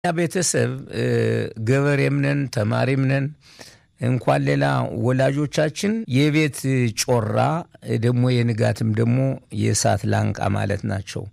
ቤተሰብ ገበሬም ነን ተማሪም ነን እንኳን ሌላ ወላጆቻችን የቤት ጮራ ደግሞ የንጋትም ደግሞ የእሳት ላንቃ ማለት ናቸው።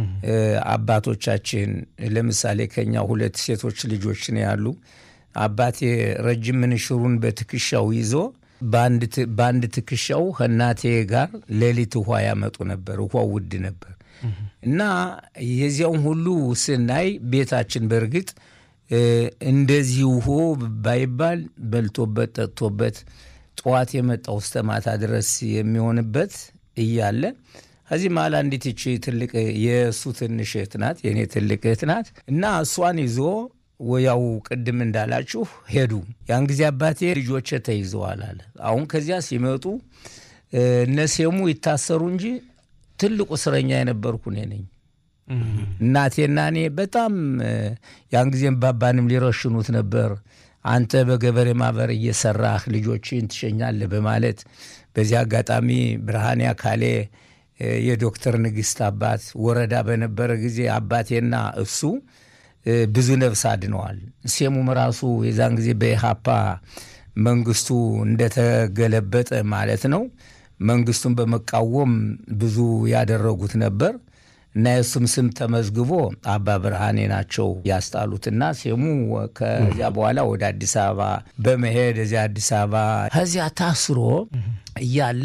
አባቶቻችን ለምሳሌ ከኛ ሁለት ሴቶች ልጆች ነው ያሉ። አባቴ ረጅም ምንሽሩን በትከሻው ይዞ በአንድ ትከሻው ከእናቴ ጋር ሌሊት ውሃ ያመጡ ነበር። ውሃው ውድ ነበር እና የዚያውን ሁሉ ስናይ ቤታችን በእርግጥ እንደዚህ ውሆ ባይባል በልቶበት ጠጥቶበት ጠዋት የመጣው እስከ ማታ ድረስ የሚሆንበት እያለ ከዚህ መሀል አንዲት ይቺ ትልቅ የእሱ ትንሽ እህት ናት፣ የእኔ ትልቅ እህት ናት እና እሷን ይዞ ወያው ቅድም እንዳላችሁ ሄዱ። ያን ጊዜ አባቴ ልጆቼ ተይዘዋል አለ። አሁን ከዚያ ሲመጡ እነሴሙ ይታሰሩ እንጂ ትልቁ እስረኛ የነበርኩ እኔ ነኝ። እናቴና እኔ በጣም ያን ጊዜም ባባንም ሊረሽኑት ነበር። አንተ በገበሬ ማህበር እየሰራህ ልጆችን ትሸኛለህ በማለት በዚህ አጋጣሚ ብርሃኔ አካሌ የዶክተር ንግስት አባት ወረዳ በነበረ ጊዜ አባቴና እሱ ብዙ ነፍስ አድነዋል። ሴሙም ራሱ የዛን ጊዜ በኢሃፓ መንግስቱ እንደተገለበጠ ማለት ነው መንግስቱን በመቃወም ብዙ ያደረጉት ነበር እና የእሱም ስም ተመዝግቦ አባ ብርሃኔ ናቸው ያስጣሉትና ሴሙ ከዚያ በኋላ ወደ አዲስ አበባ በመሄድ እዚያ አዲስ አበባ ከዚያ ታስሮ እያለ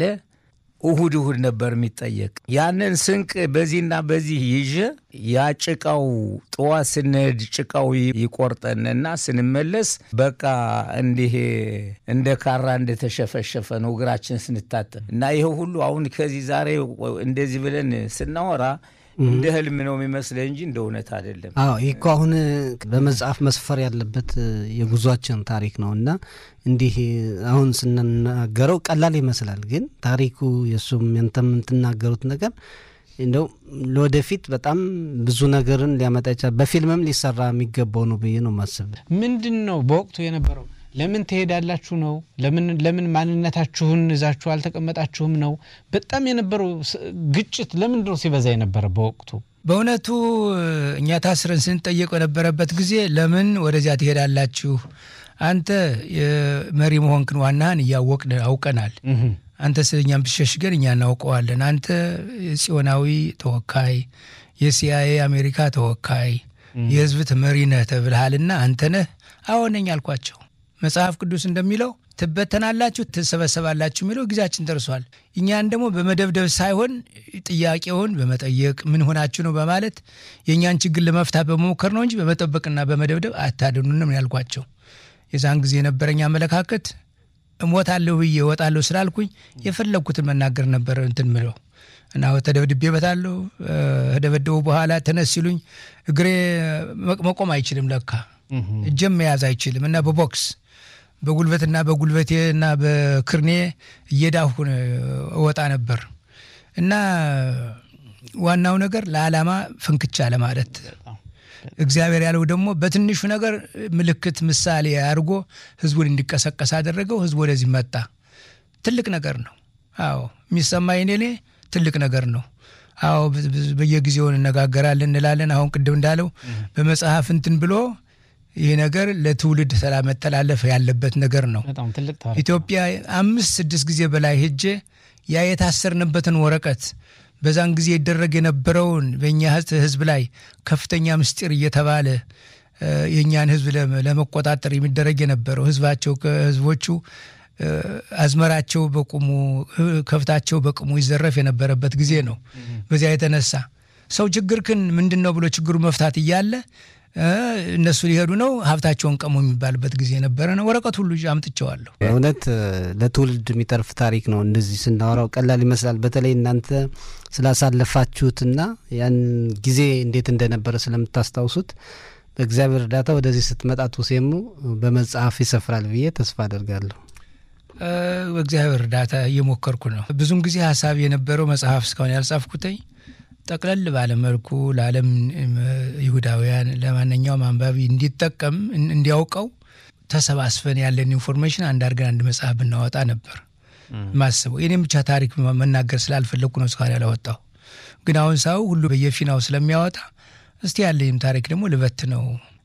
እሁድ እሁድ ነበር የሚጠየቅ። ያንን ስንቅ በዚህና በዚህ ይዤ ያ ጭቃው ጠዋት ስንሄድ ጭቃው ይቆርጠንና ስንመለስ በቃ እንዲህ እንደ ካራ እንደተሸፈሸፈ ነው እግራችን ስንታጠብ እና ይህ ሁሉ አሁን ከዚህ ዛሬ እንደዚህ ብለን ስናወራ እንደ ህልም ነው የሚመስለ እንጂ እንደ እውነት አይደለም። አዎ ይህ እኮ አሁን በመጽሐፍ መስፈር ያለበት የጉዟችን ታሪክ ነው እና እንዲህ አሁን ስንናገረው ቀላል ይመስላል፣ ግን ታሪኩ የእሱም ያንተም የምትናገሩት ነገር እንደው ለወደፊት በጣም ብዙ ነገርን ሊያመጣ ይችላል። በፊልምም ሊሰራ የሚገባው ነው ብዬ ነው ማስብ። ምንድን ነው በወቅቱ የነበረው ለምን ትሄዳላችሁ ነው? ለምን ለምን ማንነታችሁን ይዛችሁ አልተቀመጣችሁም ነው? በጣም የነበረው ግጭት ለምንድን ነው ሲበዛ የነበረ በወቅቱ? በእውነቱ እኛ ታስረን ስንጠየቅ የነበረበት ጊዜ ለምን ወደዚያ ትሄዳላችሁ? አንተ የመሪ መሆንክን ዋናህን እያወቅን አውቀናል። አንተ ስለኛም ብሸሽገን እኛ እናውቀዋለን። አንተ የጽዮናዊ ተወካይ፣ የሲአይኤ አሜሪካ ተወካይ፣ የህዝብ መሪ ነህ ተብልሃልና አንተ ነህ? አዎ ነኝ አልኳቸው። መጽሐፍ ቅዱስ እንደሚለው ትበተናላችሁ፣ ትሰበሰባላችሁ የሚለው ጊዜያችን ደርሷል። እኛን ደግሞ በመደብደብ ሳይሆን ጥያቄውን በመጠየቅ ምን ሆናችሁ ነው በማለት የእኛን ችግር ለመፍታት በመሞከር ነው እንጂ በመጠበቅና በመደብደብ አታድኑንም ያልኳቸው። የዛን ጊዜ የነበረኝ አመለካከት እሞታለሁ ብዬ እወጣለሁ ስላልኩኝ የፈለግኩትን መናገር ነበር እንትን ምለው እና ተደብድቤበታለሁ። ከደበደቡ በኋላ ተነስ ሲሉኝ እግሬ መቆም አይችልም ለካ እጀም መያዝ አይችልም እና በቦክስ በጉልበትና በጉልበቴ እና በክርኔ እየዳሁ እወጣ ነበር እና ዋናው ነገር ለዓላማ ፍንክቻ ለማለት እግዚአብሔር ያለው ደግሞ በትንሹ ነገር ምልክት ምሳሌ አድርጎ ህዝቡን እንዲቀሰቀስ አደረገው። ህዝቡ ወደዚህ መጣ። ትልቅ ነገር ነው። አዎ የሚሰማኝ እኔ ትልቅ ነገር ነው። አዎ በየጊዜው እንነጋገራለን እንላለን። አሁን ቅድም እንዳለው በመጽሐፍ እንትን ብሎ ይህ ነገር ለትውልድ መተላለፍ ያለበት ነገር ነው። ኢትዮጵያ አምስት ስድስት ጊዜ በላይ ሄጄ ያ የታሰርንበትን ወረቀት በዛን ጊዜ ይደረግ የነበረውን በእኛ ህዝብ ላይ ከፍተኛ ምስጢር እየተባለ የእኛን ህዝብ ለመቆጣጠር የሚደረግ የነበረው ህዝባቸው ህዝቦቹ አዝመራቸው በቁሙ ከብታቸው በቁሙ ይዘረፍ የነበረበት ጊዜ ነው። በዚያ የተነሳ ሰው ችግርክን ምንድን ነው ብሎ ችግሩ መፍታት እያለ እነሱ ሊሄዱ ነው ሀብታቸውን ቀሙ የሚባልበት ጊዜ ነበረ ነው። ወረቀት ሁሉ አምጥቸዋለሁ። እውነት ለትውልድ የሚተርፍ ታሪክ ነው። እንደዚህ ስናወራው ቀላል ይመስላል። በተለይ እናንተ ስላሳለፋችሁትና ያን ጊዜ እንዴት እንደነበረ ስለምታስታውሱት በእግዚአብሔር እርዳታ ወደዚህ ስትመጣ ቱሴሙ በመጽሐፍ ይሰፍራል ብዬ ተስፋ አደርጋለሁ። በእግዚአብሔር እርዳታ እየሞከርኩ ነው። ብዙም ጊዜ ሀሳብ የነበረው መጽሐፍ እስካሁን ያልጻፍኩትኝ ጠቅለል ባለ መልኩ ለዓለም ይሁዳውያን ለማንኛውም አንባቢ እንዲጠቀም እንዲያውቀው ተሰባስበን ያለን ኢንፎርሜሽን አንድ አድርገን አንድ መጽሐፍ ብናወጣ ነበር ማስበው። የኔም ብቻ ታሪክ መናገር ስላልፈለግኩ ነው እስካሁን ያላወጣው። ግን አሁን ሰው ሁሉ በየፊናው ስለሚያወጣ እስቲ ያለኝም ታሪክ ደግሞ ልበት ነው